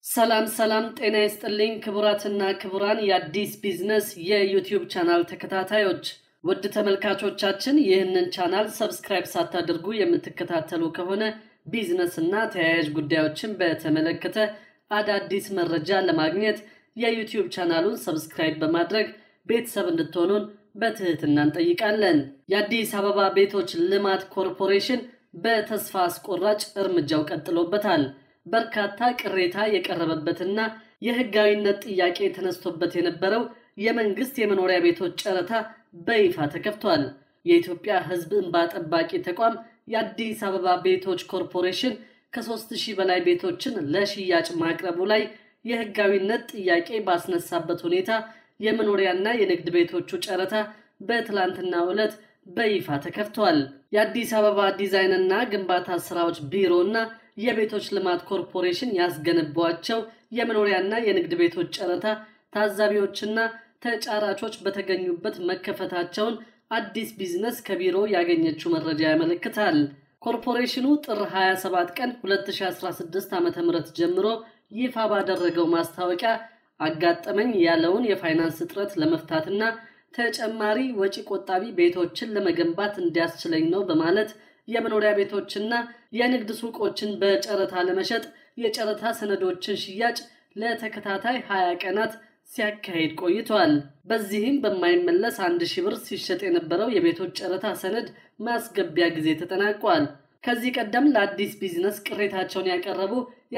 ሰላም ሰላም፣ ጤና ይስጥልኝ ክቡራትና ክቡራን የአዲስ ቢዝነስ የዩቲዩብ ቻናል ተከታታዮች ውድ ተመልካቾቻችን ይህንን ቻናል ሰብስክራይብ ሳታደርጉ የምትከታተሉ ከሆነ ቢዝነስና ተያያዥ ጉዳዮችን በተመለከተ አዳዲስ መረጃ ለማግኘት የዩቲዩብ ቻናሉን ሰብስክራይብ በማድረግ ቤተሰብ እንድትሆኑን በትህትና እንጠይቃለን። የአዲስ አበባ ቤቶች ልማት ኮርፖሬሽን በተስፋ አስቆራጭ እርምጃው ቀጥሎበታል። በርካታ ቅሬታ የቀረበበትና የሕጋዊነት ጥያቄ ተነስቶበት የነበረው የመንግስት የመኖሪያ ቤቶች ጨረታ በይፋ ተከፍቷል። የኢትዮጵያ ሕዝብ እንባ ጠባቂ ተቋም የአዲስ አበባ ቤቶች ኮርፖሬሽን ከሦስት ሺህ በላይ ቤቶችን ለሽያጭ ማቅረቡ ላይ የሕጋዊነት ጥያቄ ባስነሳበት ሁኔታ የመኖሪያና የንግድ ቤቶቹ ጨረታ በትላንትናው ዕለት በይፋ ተከፍቷል። የአዲስ አበባ ዲዛይንና ግንባታ ስራዎች ቢሮና የቤቶች ልማት ኮርፖሬሽን ያስገነቧቸው የመኖሪያና የንግድ ቤቶች ጨረታ ታዛቢዎችና ተጫራቾች በተገኙበት መከፈታቸውን አዲስ ቢዝነስ ከቢሮ ያገኘችው መረጃ ያመለክታል። ኮርፖሬሽኑ ጥር 27 ቀን 2016 ዓ ም ጀምሮ ይፋ ባደረገው ማስታወቂያ አጋጠመኝ ያለውን የፋይናንስ እጥረት ለመፍታትና ተጨማሪ ወጪ ቆጣቢ ቤቶችን ለመገንባት እንዲያስችለኝ ነው በማለት የመኖሪያ ቤቶችና የንግድ ሱቆችን በጨረታ ለመሸጥ የጨረታ ሰነዶችን ሽያጭ ለተከታታይ 20 ቀናት ሲያካሂድ ቆይቷል። በዚህም በማይመለስ አንድ ሺህ ብር ሲሸጥ የነበረው የቤቶች ጨረታ ሰነድ ማስገቢያ ጊዜ ተጠናቋል። ከዚህ ቀደም ለአዲስ ቢዝነስ ቅሬታቸውን ያቀረቡ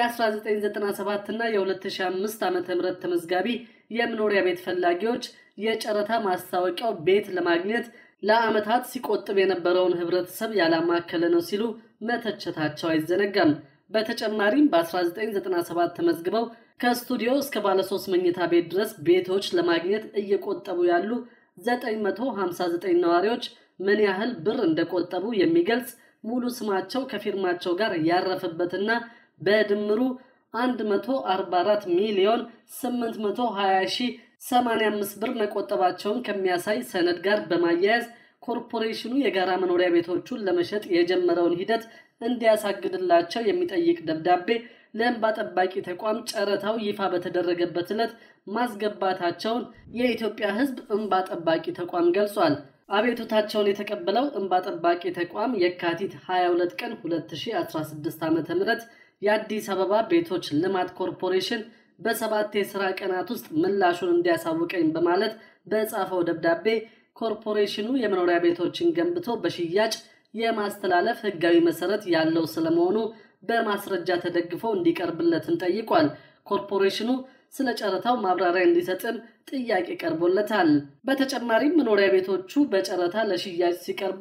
የ1997 እና የ2005 ዓ ም ተመዝጋቢ የመኖሪያ ቤት ፈላጊዎች የጨረታ ማስታወቂያው ቤት ለማግኘት ለዓመታት ሲቆጥብ የነበረውን ህብረተሰብ ያላማከለ ነው ሲሉ መተቸታቸው አይዘነጋም። በተጨማሪም በ1997 ተመዝግበው ከስቱዲዮ እስከ ባለሶስት መኝታ ቤት ድረስ ቤቶች ለማግኘት እየቆጠቡ ያሉ 959 ነዋሪዎች ምን ያህል ብር እንደቆጠቡ የሚገልጽ ሙሉ ስማቸው ከፊርማቸው ጋር ያረፈበትና በድምሩ 144 ሚሊዮን 820 ሺህ 85 ብር መቆጠባቸውን ከሚያሳይ ሰነድ ጋር በማያያዝ ኮርፖሬሽኑ የጋራ መኖሪያ ቤቶቹን ለመሸጥ የጀመረውን ሂደት እንዲያሳግድላቸው የሚጠይቅ ደብዳቤ ለእንባ ጠባቂ ተቋም ጨረታው ይፋ በተደረገበት ዕለት ማስገባታቸውን የኢትዮጵያ ሕዝብ እንባ ጠባቂ ተቋም ገልጿል። አቤቱታቸውን የተቀበለው እንባ ጠባቂ ተቋም የካቲት 22 ቀን 2016 ዓ ም የአዲስ አበባ ቤቶች ልማት ኮርፖሬሽን በሰባት የሥራ ቀናት ውስጥ ምላሹን እንዲያሳውቀኝ በማለት በጻፈው ደብዳቤ ኮርፖሬሽኑ የመኖሪያ ቤቶችን ገንብቶ በሽያጭ የማስተላለፍ ሕጋዊ መሰረት ያለው ስለመሆኑ በማስረጃ ተደግፎ እንዲቀርብለትም ጠይቋል። ኮርፖሬሽኑ ስለ ጨረታው ማብራሪያ እንዲሰጥም ጥያቄ ቀርቦለታል። በተጨማሪም መኖሪያ ቤቶቹ በጨረታ ለሽያጭ ሲቀርቡ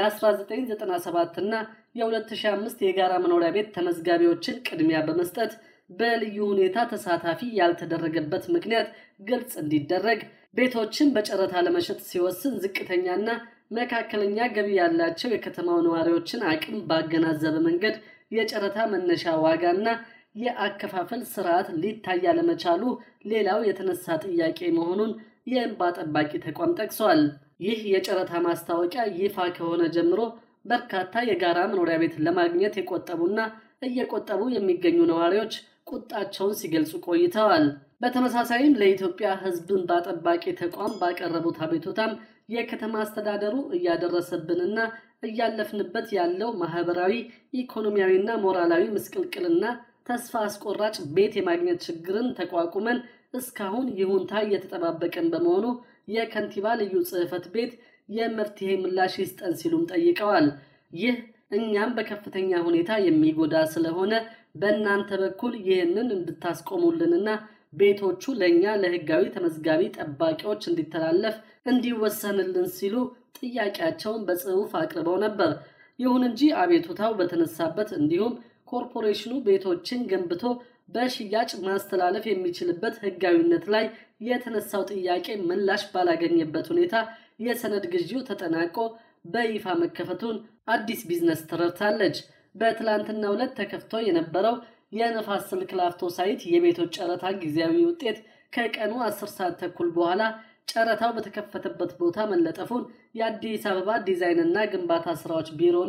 የ1997 እና የ2005 የጋራ መኖሪያ ቤት ተመዝጋቢዎችን ቅድሚያ በመስጠት በልዩ ሁኔታ ተሳታፊ ያልተደረገበት ምክንያት ግልጽ እንዲደረግ ቤቶችን በጨረታ ለመሸጥ ሲወስን ዝቅተኛና መካከለኛ ገቢ ያላቸው የከተማው ነዋሪዎችን አቅም ባገናዘበ መንገድ የጨረታ መነሻ ዋጋና የአከፋፈል ስርዓት ሊታይ ያለመቻሉ ሌላው የተነሳ ጥያቄ መሆኑን የእንባ ጠባቂ ተቋም ጠቅሷል። ይህ የጨረታ ማስታወቂያ ይፋ ከሆነ ጀምሮ በርካታ የጋራ መኖሪያ ቤት ለማግኘት የቆጠቡና እየቆጠቡ የሚገኙ ነዋሪዎች ቁጣቸውን ሲገልጹ ቆይተዋል። በተመሳሳይም ለኢትዮጵያ ሕዝብ እንባ ጠባቂ ተቋም ባቀረቡት አቤቱታም የከተማ አስተዳደሩ እያደረሰብንና እያለፍንበት ያለው ማህበራዊ፣ ኢኮኖሚያዊና ሞራላዊ ምስቅልቅልና ተስፋ አስቆራጭ ቤት የማግኘት ችግርን ተቋቁመን እስካሁን ይሁንታ እየተጠባበቀን በመሆኑ የከንቲባ ልዩ ጽሕፈት ቤት የመፍትሄ ምላሽ ይስጠን ሲሉም ጠይቀዋል። ይህ እኛም በከፍተኛ ሁኔታ የሚጎዳ ስለሆነ በእናንተ በኩል ይህንን እንድታስቆሙልንና ቤቶቹ ለእኛ ለህጋዊ ተመዝጋቢ ጠባቂዎች እንዲተላለፍ እንዲወሰንልን ሲሉ ጥያቄያቸውን በጽሑፍ አቅርበው ነበር። ይሁን እንጂ አቤቱታው በተነሳበት እንዲሁም ኮርፖሬሽኑ ቤቶችን ገንብቶ በሽያጭ ማስተላለፍ የሚችልበት ህጋዊነት ላይ የተነሳው ጥያቄ ምላሽ ባላገኘበት ሁኔታ የሰነድ ግዢው ተጠናቆ በይፋ መከፈቱን አዲስ ቢዝነስ ተረድታለች። በትላንትናው ዕለት ተከፍቶ የነበረው የነፋስ ስልክ ላፍቶ ሳይት የቤቶች ጨረታ ጊዜያዊ ውጤት ከቀኑ 10 ሰዓት ተኩል በኋላ ጨረታው በተከፈተበት ቦታ መለጠፉን የአዲስ አበባ ዲዛይንና ግንባታ ስራዎች ቢሮና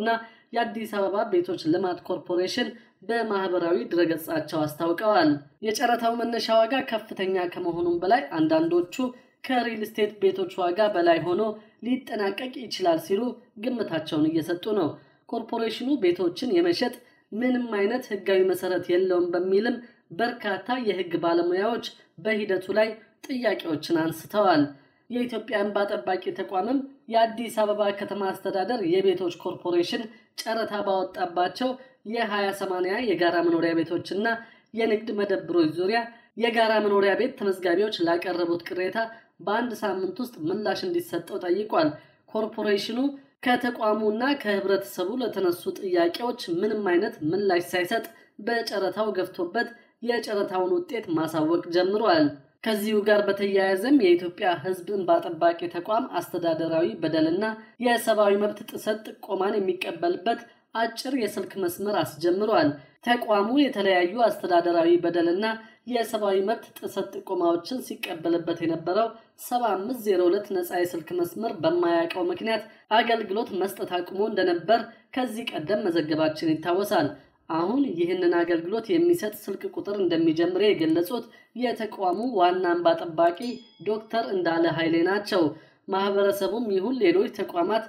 የአዲስ አበባ ቤቶች ልማት ኮርፖሬሽን በማህበራዊ ድረገጻቸው አስታውቀዋል። የጨረታው መነሻ ዋጋ ከፍተኛ ከመሆኑም በላይ አንዳንዶቹ ከሪል ስቴት ቤቶች ዋጋ በላይ ሆኖ ሊጠናቀቅ ይችላል ሲሉ ግምታቸውን እየሰጡ ነው። ኮርፖሬሽኑ ቤቶችን የመሸጥ ምንም አይነት ሕጋዊ መሰረት የለውም በሚልም በርካታ የሕግ ባለሙያዎች በሂደቱ ላይ ጥያቄዎችን አንስተዋል። የኢትዮጵያ እንባ ጠባቂ ተቋምም የአዲስ አበባ ከተማ አስተዳደር የቤቶች ኮርፖሬሽን ጨረታ ባወጣባቸው የ20/80 የጋራ መኖሪያ ቤቶችና የንግድ መደብሮች ዙሪያ የጋራ መኖሪያ ቤት ተመዝጋቢዎች ላቀረቡት ቅሬታ በአንድ ሳምንት ውስጥ ምላሽ እንዲሰጠው ጠይቋል። ኮርፖሬሽኑ ከተቋሙና ከህብረተሰቡ ለተነሱ ጥያቄዎች ምንም አይነት ምላሽ ሳይሰጥ በጨረታው ገፍቶበት የጨረታውን ውጤት ማሳወቅ ጀምሯል። ከዚሁ ጋር በተያያዘም የኢትዮጵያ ሕዝብ እንባ ጠባቂ ተቋም አስተዳደራዊ በደልና የሰብአዊ መብት ጥሰት ጥቆማን የሚቀበልበት አጭር የስልክ መስመር አስጀምሯል። ተቋሙ የተለያዩ አስተዳደራዊ በደልና የሰብአዊ መብት ጥሰት ጥቆማዎችን ሲቀበልበት የነበረው 7502 ነፃ የስልክ መስመር በማያውቀው ምክንያት አገልግሎት መስጠት አቁሞ እንደነበር ከዚህ ቀደም መዘገባችን ይታወሳል። አሁን ይህንን አገልግሎት የሚሰጥ ስልክ ቁጥር እንደሚጀምር የገለጹት የተቋሙ ዋና እንባ ጠባቂ ዶክተር እንዳለ ኃይሌ ናቸው። ማህበረሰቡም ይሁን ሌሎች ተቋማት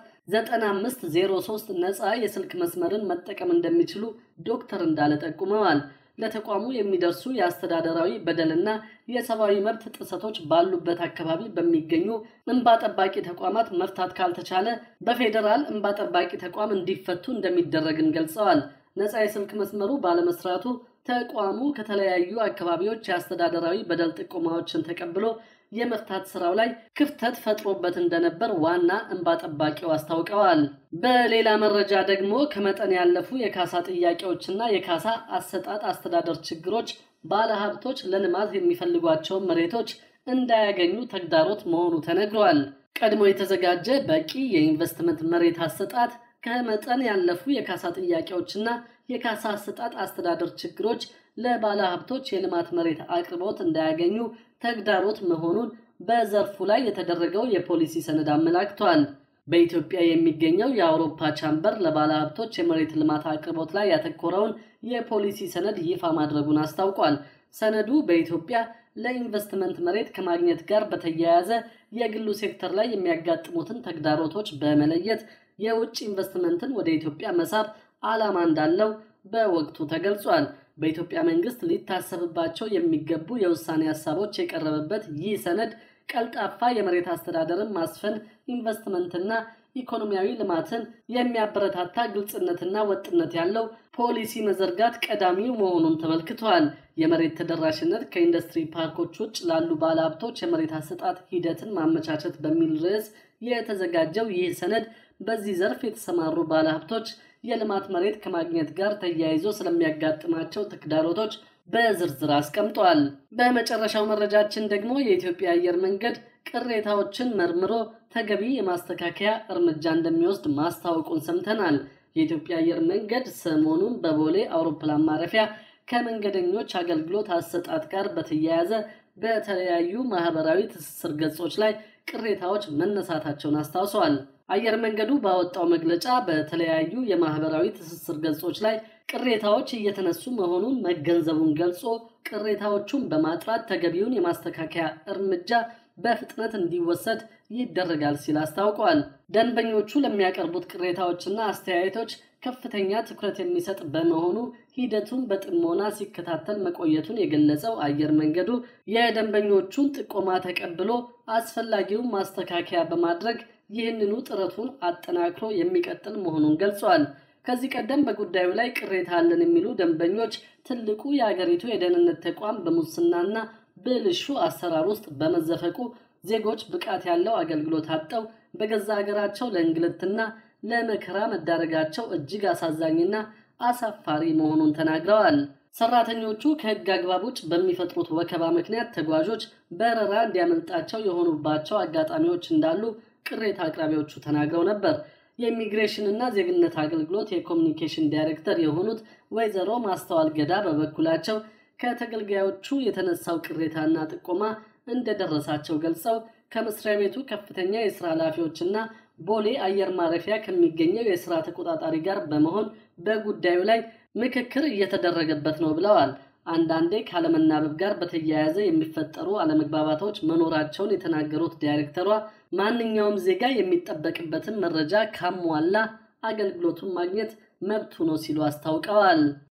9503 ነፃ የስልክ መስመርን መጠቀም እንደሚችሉ ዶክተር እንዳለ ጠቁመዋል። ለተቋሙ የሚደርሱ የአስተዳደራዊ በደልና የሰብአዊ መብት ጥሰቶች ባሉበት አካባቢ በሚገኙ እንባ ጠባቂ ተቋማት መፍታት ካልተቻለ በፌዴራል እንባ ጠባቂ ተቋም እንዲፈቱ እንደሚደረግን ገልጸዋል። ነፃ የስልክ መስመሩ ባለመስራቱ ተቋሙ ከተለያዩ አካባቢዎች የአስተዳደራዊ በደል ጥቆማዎችን ተቀብሎ የመፍታት ስራው ላይ ክፍተት ፈጥሮበት እንደነበር ዋና እንባ ጠባቂው አስታውቀዋል። በሌላ መረጃ ደግሞ ከመጠን ያለፉ የካሳ ጥያቄዎችና የካሳ አሰጣጥ አስተዳደር ችግሮች ባለሀብቶች ለልማት የሚፈልጓቸውን መሬቶች እንዳያገኙ ተግዳሮት መሆኑ ተነግሯል። ቀድሞ የተዘጋጀ በቂ የኢንቨስትመንት መሬት አሰጣጥ ከመጠን ያለፉ የካሳ ጥያቄዎችና የካሳ አሰጣጥ አስተዳደር ችግሮች ለባለ ሀብቶች የልማት መሬት አቅርቦት እንዳያገኙ ተግዳሮት መሆኑን በዘርፉ ላይ የተደረገው የፖሊሲ ሰነድ አመላክቷል። በኢትዮጵያ የሚገኘው የአውሮፓ ቻምበር ለባለ ሀብቶች የመሬት ልማት አቅርቦት ላይ ያተኮረውን የፖሊሲ ሰነድ ይፋ ማድረጉን አስታውቋል። ሰነዱ በኢትዮጵያ ለኢንቨስትመንት መሬት ከማግኘት ጋር በተያያዘ የግሉ ሴክተር ላይ የሚያጋጥሙትን ተግዳሮቶች በመለየት የውጭ ኢንቨስትመንትን ወደ ኢትዮጵያ መሳብ ዓላማ እንዳለው በወቅቱ ተገልጿል። በኢትዮጵያ መንግስት ሊታሰብባቸው የሚገቡ የውሳኔ ሀሳቦች የቀረበበት ይህ ሰነድ ቀልጣፋ የመሬት አስተዳደርን ማስፈን፣ ኢንቨስትመንትና ኢኮኖሚያዊ ልማትን የሚያበረታታ ግልጽነትና ወጥነት ያለው ፖሊሲ መዘርጋት ቀዳሚው መሆኑን ተመልክቷል። የመሬት ተደራሽነት ከኢንዱስትሪ ፓርኮች ውጭ ላሉ ባለሀብቶች የመሬት አሰጣጥ ሂደትን ማመቻቸት በሚል ርዕስ የተዘጋጀው ይህ ሰነድ በዚህ ዘርፍ የተሰማሩ ባለሀብቶች የልማት መሬት ከማግኘት ጋር ተያይዞ ስለሚያጋጥማቸው ተግዳሮቶች በዝርዝር አስቀምጧል። በመጨረሻው መረጃችን ደግሞ የኢትዮጵያ አየር መንገድ ቅሬታዎችን መርምሮ ተገቢ የማስተካከያ እርምጃ እንደሚወስድ ማስታወቁን ሰምተናል። የኢትዮጵያ አየር መንገድ ሰሞኑን በቦሌ አውሮፕላን ማረፊያ ከመንገደኞች አገልግሎት አሰጣጥ ጋር በተያያዘ በተለያዩ ማህበራዊ ትስስር ገጾች ላይ ቅሬታዎች መነሳታቸውን አስታውሰዋል። አየር መንገዱ ባወጣው መግለጫ በተለያዩ የማህበራዊ ትስስር ገጾች ላይ ቅሬታዎች እየተነሱ መሆኑን መገንዘቡን ገልጾ ቅሬታዎቹን በማጥራት ተገቢውን የማስተካከያ እርምጃ በፍጥነት እንዲወሰድ ይደረጋል ሲል አስታውቋል። ደንበኞቹ ለሚያቀርቡት ቅሬታዎችና አስተያየቶች ከፍተኛ ትኩረት የሚሰጥ በመሆኑ ሂደቱን በጥሞና ሲከታተል መቆየቱን የገለጸው አየር መንገዱ የደንበኞቹን ጥቆማ ተቀብሎ አስፈላጊውን ማስተካከያ በማድረግ ይህንኑ ጥረቱን አጠናክሮ የሚቀጥል መሆኑን ገልጿል። ከዚህ ቀደም በጉዳዩ ላይ ቅሬታ አለን የሚሉ ደንበኞች ትልቁ የአገሪቱ የደህንነት ተቋም በሙስናና ብልሹ አሰራር ውስጥ በመዘፈቁ ዜጎች ብቃት ያለው አገልግሎት አጥተው በገዛ ሀገራቸው ለእንግልትና ለመከራ መዳረጋቸው እጅግ አሳዛኝና አሳፋሪ መሆኑን ተናግረዋል። ሰራተኞቹ ከሕግ አግባብ ውጭ በሚፈጥሩት ወከባ ምክንያት ተጓዦች በረራ እንዲያመልጣቸው የሆኑባቸው አጋጣሚዎች እንዳሉ ቅሬታ አቅራቢዎቹ ተናግረው ነበር። የኢሚግሬሽንና ዜግነት አገልግሎት የኮሚኒኬሽን ዳይሬክተር የሆኑት ወይዘሮ ማስተዋል ገዳ በበኩላቸው ከተገልጋዮቹ የተነሳው ቅሬታና ጥቆማ እንደደረሳቸው ገልጸው ከመስሪያ ቤቱ ከፍተኛ የስራ ኃላፊዎችና ቦሌ አየር ማረፊያ ከሚገኘው የስራ ተቆጣጣሪ ጋር በመሆን በጉዳዩ ላይ ምክክር እየተደረገበት ነው ብለዋል። አንዳንዴ ካለመናበብ ጋር በተያያዘ የሚፈጠሩ አለመግባባቶች መኖራቸውን የተናገሩት ዳይሬክተሯ ማንኛውም ዜጋ የሚጠበቅበትን መረጃ ካሟላ አገልግሎቱን ማግኘት መብቱ ነው ሲሉ አስታውቀዋል።